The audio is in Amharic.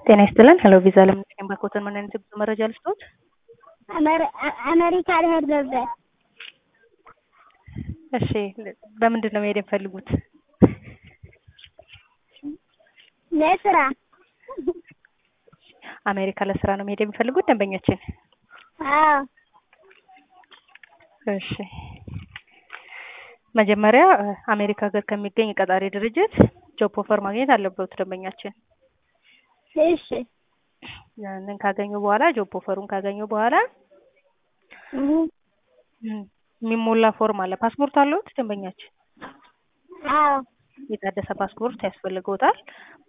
ጤና ይስጥልን ሄሎ ቪዛ ለምን ባኮተን ምን አይነት የጉዞ መረጃ ልስጥዎት? አሜሪካ ልሄድ ነበር። እሺ በምንድን ነው መሄድ የሚፈልጉት? ለስራ አሜሪካ ለስራ ነው መሄድ የሚፈልጉት ደንበኛችን? አዎ እሺ መጀመሪያ አሜሪካ ሀገር ከሚገኝ ቀጣሪ ድርጅት ጆብ ኦፈር ማግኘት አለበት ደንበኛችን። እሺ ያንን ካገኙ በኋላ ጆብ ኦፈሩን ካገኙ በኋላ እህ የሚሞላ ፎርም አለ። ፓስፖርት አለዎት ደንበኛችን? አዎ የታደሰ ፓስፖርት ያስፈልገዎታል።